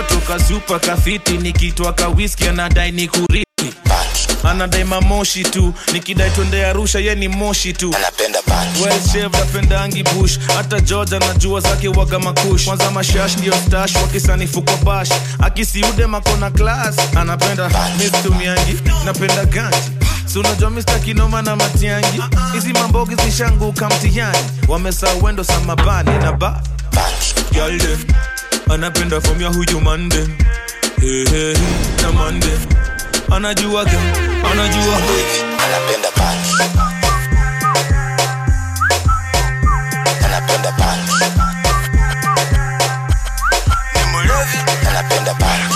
katoto kazupa kafiti nikitwa kawiski anadai ni kurithi anadai mamoshi tu nikidai twende arusha ye ni moshi tu well shaved, apendangi bush hata george anajua zake waga makush kwanza mashash ndio stash wakisanifu kwa bash akisiude makona class anapenda mistumiangi napenda ganji si unajua mista kinoma na matiangi hizi mambogi zishanguka mtihani wamesa wendo samabani na ba Girl dem, anapenda fom ya huyu mande hey, hey, na mande anajua ge anajua anapenda punch anapenda punch ni mlevi anapenda punch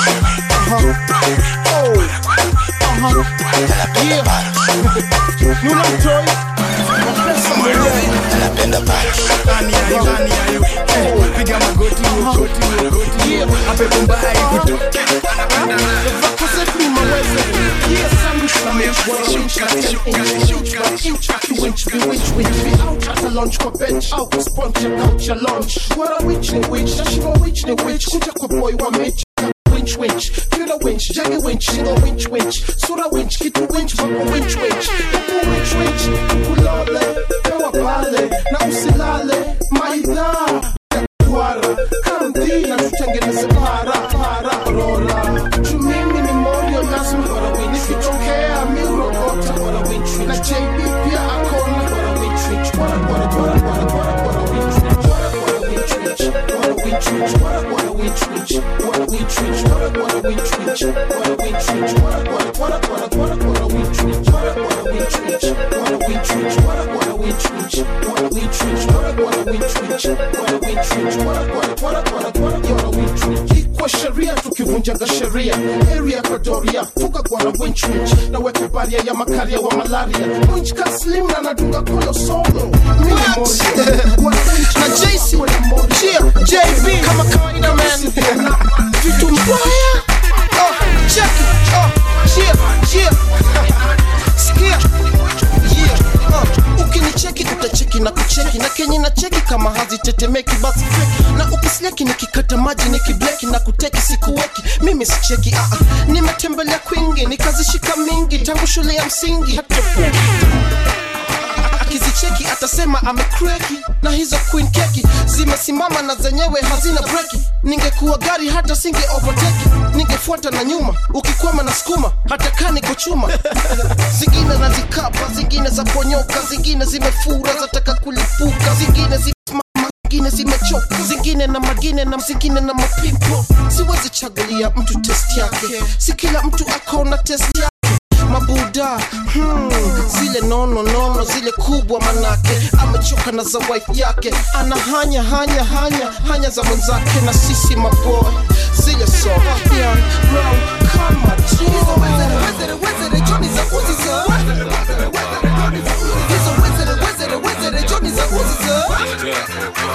anapenda punch Nuna mtoi mlevi anapenda punch Ani ayo, ani ayo Eh, Piga magoti, magoti, magoti Ape kumbai kutu Vako zetu ni maweze Yeah, sandwich na mesh Wa inch, inch, inch, inch Inch, winch, be winch, winch Be out at a lunch kwa bench Out, sponge, check out your lunch What a winch ni winch Na shiva winch ni winch Kuja kwa boy wa mitch winch winch feel the winch jaggy winch single winch winch sura winch kitu winch wako winch winch huku winch winch kulale pewa pale na usilale maidha kwara kamdi na tutengeneze para para rora juu mimi ni morio lazima bora winch nikitokea miurogota bora winch winch na JB pia akona bora winch winch bora bora bora bora bora bora winch winch bora bora winch winch bora winch winch bora bora winch winch bora winch winch bora bora winch winch bora winch winch bora bora bora bora bora bora winch winch bora bora winch winch bora winch winch bora bora winch winch bora winch winch bora bora winch winch bora winch winch bora bora bora bora bora bora winch winch ikwa sheria tukivunjaga sheria area kwa doria fuka kwa na winch winch na weka baria ya makaria wa malaria winch kaslim na nadunga koyo solo mimi moyo na JC Chia JB kama kawaida man vitu mbaya oh check it oh Chia Chia sikia yeah oh ukinicheki utacheki na kucheki na kenye na cheki kama hazitetemeki basi feki na ukisleki nikikata maji nikibleki na kuteki sikuweki mimi sicheki ah, ah. nimetembelea kwingi nikazishika mingi tangu shule ya msingi hata akizicheki atasema amekreki na hizo queen keki zimesimama na zenyewe hazina breki ningekuwa gari hata singe overtake ningefuata na nyuma ukikwama na skuma hata kani kuchuma zingine nazikapa zingine za ponyoka zingine zimefura zataka kulipuka zingine zimesimama zingine zimechoka zingine na magine na zingine na mapimpo siwezi chagulia mtu test yake si kila mtu akona test yake mabuda hmm, zile nono nono zile kubwa manake amechoka na za wife yake ana hanya hanya hanya hanya za mwenzake na sisi maboy zile so young brown kama tu hizo wezere wezere wezere joni za uzi za hizo wezere wezere wezere joni za uzi za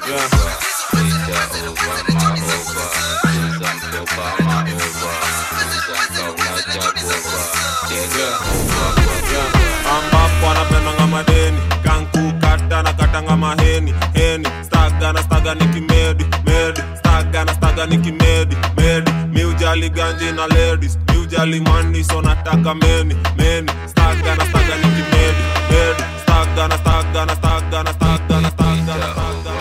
ambapo anapendanga madeni kankukata na katanga maheni heni staga na staga ni kimedi medi staga na staga ni kimedi medi miujali ganji na ladies miujali mani so nataka meni meni staga na staga ni kimedi medi staga na staga na staga na staga na staga na staga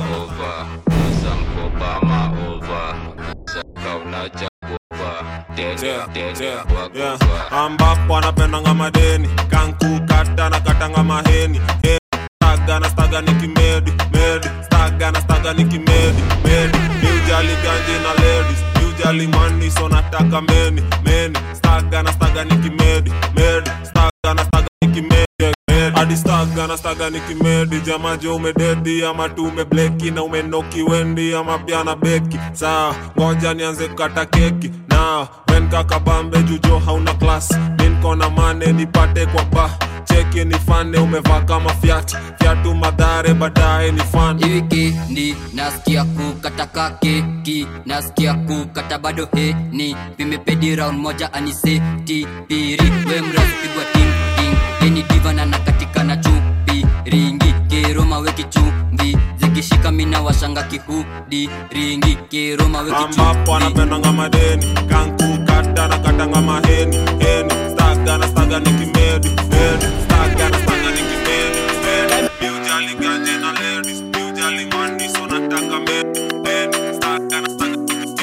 Yeah. ambapo anapendanga madeni kankukata na katanga maheni Heni, staga na staga ni kimedi medi staga na staga ni kimedi medi miujali ganji na ladies miujali mani so nataka meni meni staga na staga ni kimedi medi staga na staga ni kimedi hadi staga na staga ni kimedi jamajo umededi ama tu umebleki na umenoki wendi ama pia na beki saa ngoja nianze kukata keki na wen kakabambe jujo hauna klas minkona mane nipate kwa ba cheki nifane umevaa kama fyat fyatu madhare baadaye ni fan wikendi nasikia kukataka keki nasikia kukata bado heni vimepedi round moja aniseti piri we mrazi pigwa ting ting eni divana na katika na chupi ringi keroma weki chumvi zikishika mina washa nasanga kihudi ringi kiroma ambapo anapendanga madeni kankukata na katanga maheni heni staga na staga nikimedi medi staga na staga nikimedi medi biujali ganje na ladies biujali mani so nataka medi medi staga na staga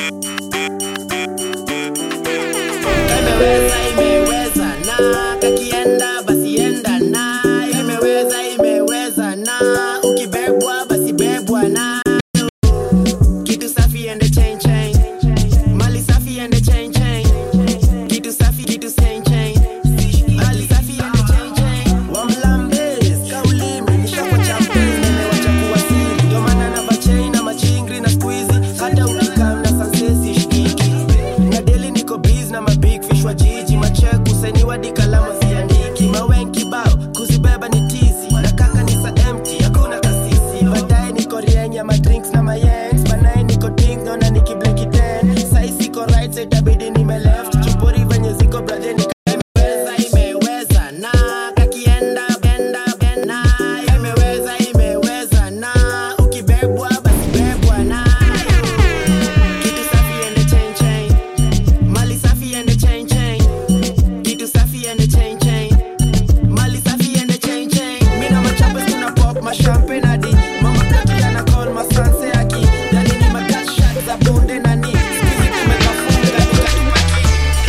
imeweza imeweza na kakienda basi enda na imeweza imeweza na ukibebwa basi bebwa na kitu safi ende chain chain mali safi ende chain chain kitu safi kitu chain chain mali safi ende chain chain wamlambes kaulimi nishakwa champes nimewacha kuwa siri ndio maana na bachain na machingri na squeezy hata ukikam na sansesi shikiki na deli niko biz na mabig fish wa jiji macheku sainiwa di kalamu ziandiki mawen kibao kuzibeba ni tizi na kaka ni sa empty hakuna kasisi baadaye niko rienya madrinks na mayengs banaye niko ding naona nikibleki ten sai siko right so itabidi nime left chupori venye ziko brother ni imeweza imeweza na kakienda benda benda imeweza imeweza na ukibebwa basi bebwa nayo kitu safi ende chain chain mali safi ende chain chain kitu safi ende chain chain mali safi ende chain chain mi na machape tuna pop mashampe hadi mama kati ana call masanse aki yani ni magashat za bonde nani skizi tumekafunga tukatupaki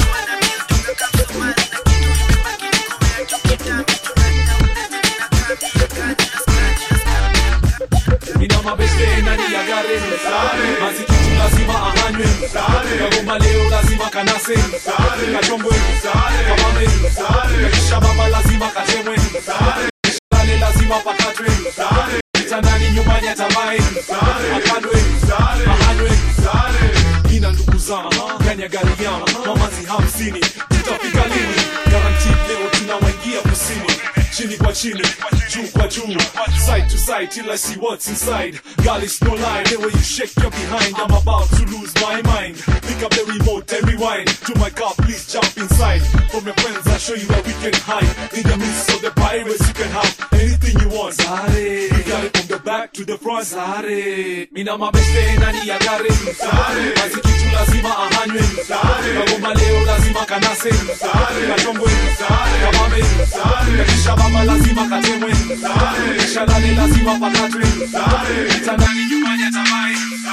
ina mabeste ndani ya gari mazikitu lazima ahanywe kagomba leo lazima kanase kachongwe kamame kakisha baba lazima katemwe lale lazima pakatwe kitandani nyumbani atamae akadwe ahanywe ina ndugu zama ndani ya gari yama mamazi hamsini tutafika lini garanti leo tunawaingia kusini chini kwa chini juu kwa juu side to side till I see what's inside girl it's no lie the way you shake your behind I'm about to lose my mind pick up the remote and rewind to my car please jump inside from your friends I'll show you where we can hide in the midst of the pirates you can have anything you want Sare we got it from the back to the front Sare mina mabeste ndani ya gari Sare mazikitu lazima ahanywe Sare kagomba leo lazima kanase Sare kachongwe Sare kamame Sare kisha baba lazima katemwe Sare kisha lale lazima pakatwe Sare kitandani nyumbani atamae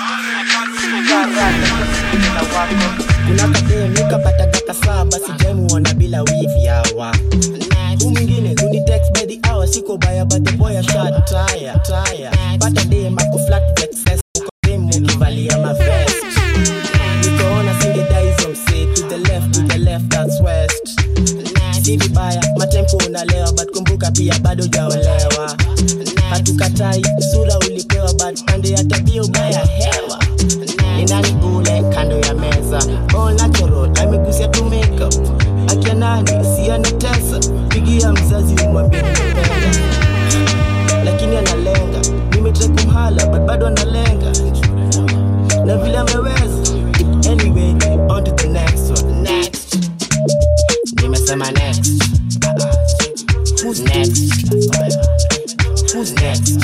kuna kademu kapata daka saba sijamuona bila wivi hawa hu mwingine hunitext by the hour siko baya but the boy ashad tire tire pata dem ako flat vexes uko dem ukivalia mavest nikoona singedai hizo msee to the left to the left that's west si vibaya matempo unalewa but kumbuka pia bado jaolewa hatukatai sura ulipewa but pande ya tabia ubaya hewa ni nani ule kando ya meza all natural amegusia tu makeup akia nani si anatesa pigia mzazi umwambie nimependa lakini analenga nimetrai kumhala but bado analenga na vile ameweza anyway on to the next one next nimesema next who's next who's next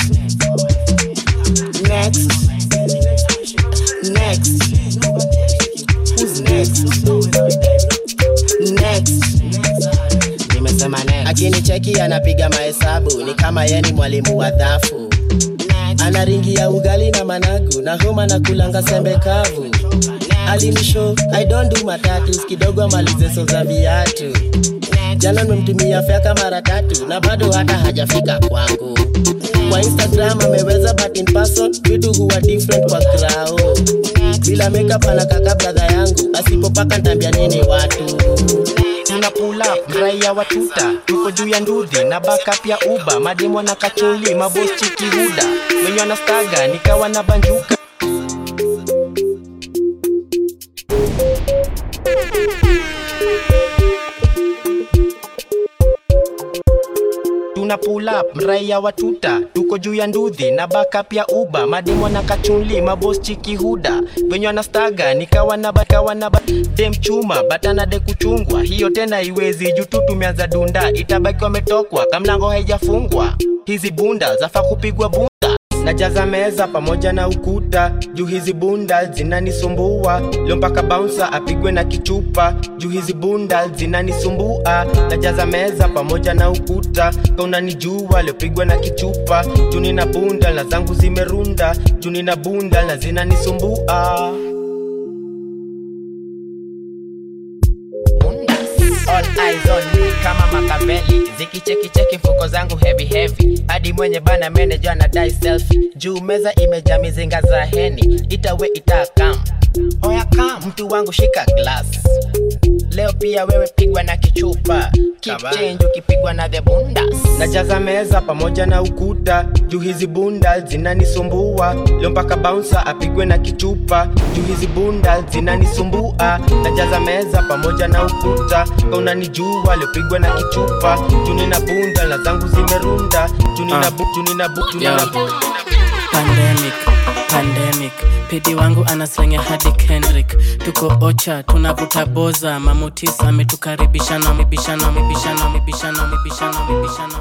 next next who's next next nimesema next akinicheki anapiga mahesabu ni kama ye ni mwalimu wa dhafu anaringia ugali na managu na homa na kulanga sembe kavu alinisho i don't do matatus kidogo amalize so za viatu jana nimemtumia feka mara tatu na bado hata hajafika kwangu kwa instagram ameweza but in person vitu huwa different kwa krao bila makeup anakaka bradha yangu asipopaka ntambia nini watu tuna pull up raia wa tuta tuko juu ya ndudhi na backup ya uba mademo na kacholi mabos chikihuda wenye wanastaga nikawa na banjuka tuna pull up mraia wa tuta tuko juu ya ndudhi na backup ya uba mademo na kachunli mabos chikihuda venye wanastaga nikawa na bakawa na ba dem chuma batana de kuchungwa hiyo tena iwezi juu tu tumeanza dunda itabaki wametokwa kamlango haijafungwa hizi bunda zafa kupigwa bunda najaza meza pamoja na ukuta juu hizi bunda zinanisumbua leo mpaka bouncer apigwe na kichupa juu hizi bunda zinanisumbua najaza meza pamoja na ukuta kaunanijua liopigwa na kichupa juu nina bunda na zangu zimerunda juu nina bunda na zinanisumbua All eyes on me kama makaveli zikichekicheki mfuko zangu heavy heavy hadi mwenye bana manager na dai selfie juu meza imejaa mizinga za heni itawe itakam oya kam mtu wangu shika glass leo pia wewe pigwa na kichupa keep change ukipigwa na the bundas najaza meza pamoja na ukuta juu hizi bunda zinanisumbua leo mpaka bouncer apigwe na kichupa juu hizi bunda zinanisumbua najaza meza pamoja na ukuta kaunanijua liopigwa na kichupa juu nina bunda na zangu zimerunda juu nina bu- juu nina bu- juu nina Yo. bu- pandemic pandemic pidi wangu anaslenga hadi kendrick tuko ocha tunavuta boza mamutis ametukaribishana mibishano mibishano mibishano mibishano mibishano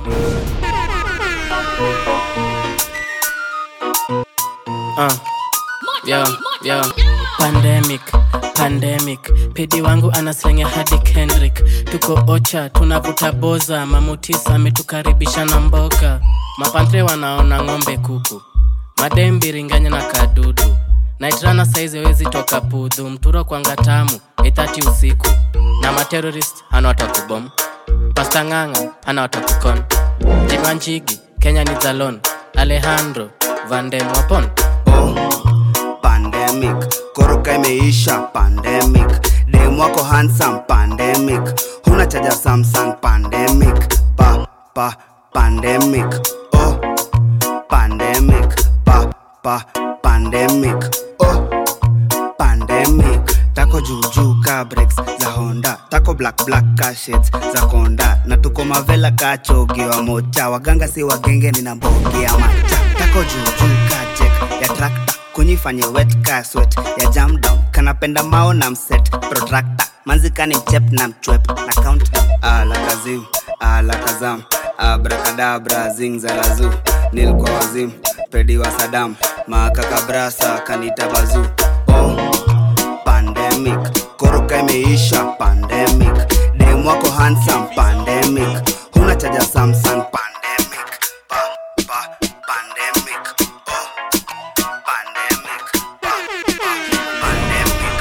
uh. yo, yo. pandemic pandemic pidi wangu anaslenga hadi kendrick tuko ocha tunavuta boza mamutis ametukaribishana mboga mapantre wanaona ng'ombe kuku madembiringanya na kadudu naitrana saizi wezi toka pudhu mturo kwanga tamu ithati usiku na materorist hana watakubom pasta ng'ang'a hana watakukon jimanchigi kenya ni zalon alejandro vandem wapon pandemic koroka imeisha pandemic dem wako handsome pandemic huna chaja samsung pandemic pa pa pandemic oh pandemic pa pa pandemic oh pandemic tako juujuu ka breaks za honda tako black black ka shades za konda na tuko mavela ka chogi wa mocha waganga si wagenge nina mbogi ya macha tako juujuu ka jek ya trakta kunyifanye wet ka sweat ya jam down kanapenda mao na mset protractor manzikani mchep na mchwep na count ala kazim ala kazam abrakadabra zingzalazu nilkwa wazim pedi wa sadam makakabrasa kanita bazu oh pandemic koroka imeisha pandemic dem wako handsome pandemic huna chaja samsung pandemic pa, pa, pandemic oh, pandemic pa, pa, pandemic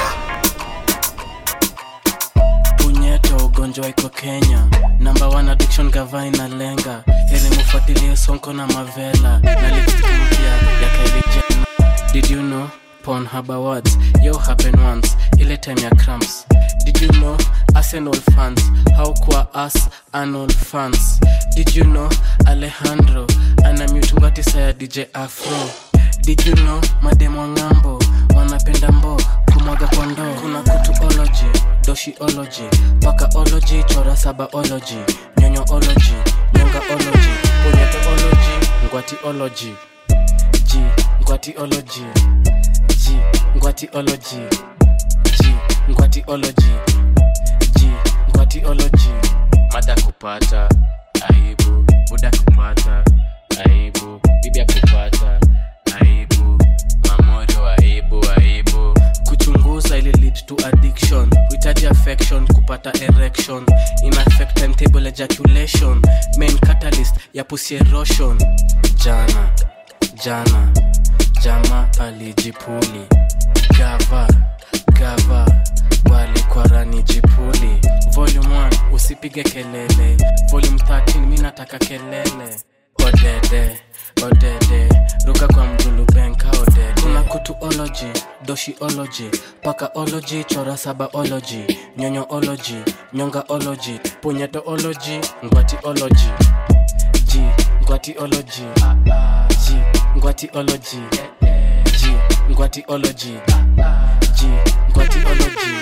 punyeto ugonjwa iko kenya namba one addiction gava inalenga ili mufuatilie sonko na mavela na lipstick mpya ya Kylie Jenner. did you know Pornhub awards yo happen once ile time ya cramps did you know arsenal fans how kwa us anal fans did you know alejandro ana mutungwatisa ya dj afro did you know mademo ng'ambo wanapenda mbo kumwaga kwa ndoo kuna kutuology doshiology pakaology chora sabaology nyonyoology nyongaology punyeteology ngwatiology g ngwatiology g ngwatiology g ngwatiology g ngwatiology mada kupata aibu buda kupata aibu bibia kupata aibu mamorio aibu aibu kuchunguza ili lead to addiction huhitaji affection kupata erection in affect timetable ejaculation main catalyst ya pussy erosion jana jana jama alijipuli gava gava walikwarani jipuli volume 1 usipige kelele volume 13 mi nataka kelele odede odede ruka kwa mgulubenka odede kuna kutuology doshiology pakaology chora sabaology nyonyoology nyongaology punyetoology ngwatiology g ngwatiology g ngwatiology g ngwatiology g ngwatiology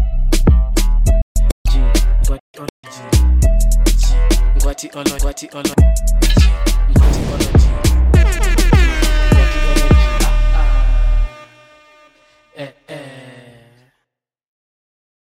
Ngwati olo, ngwati olo,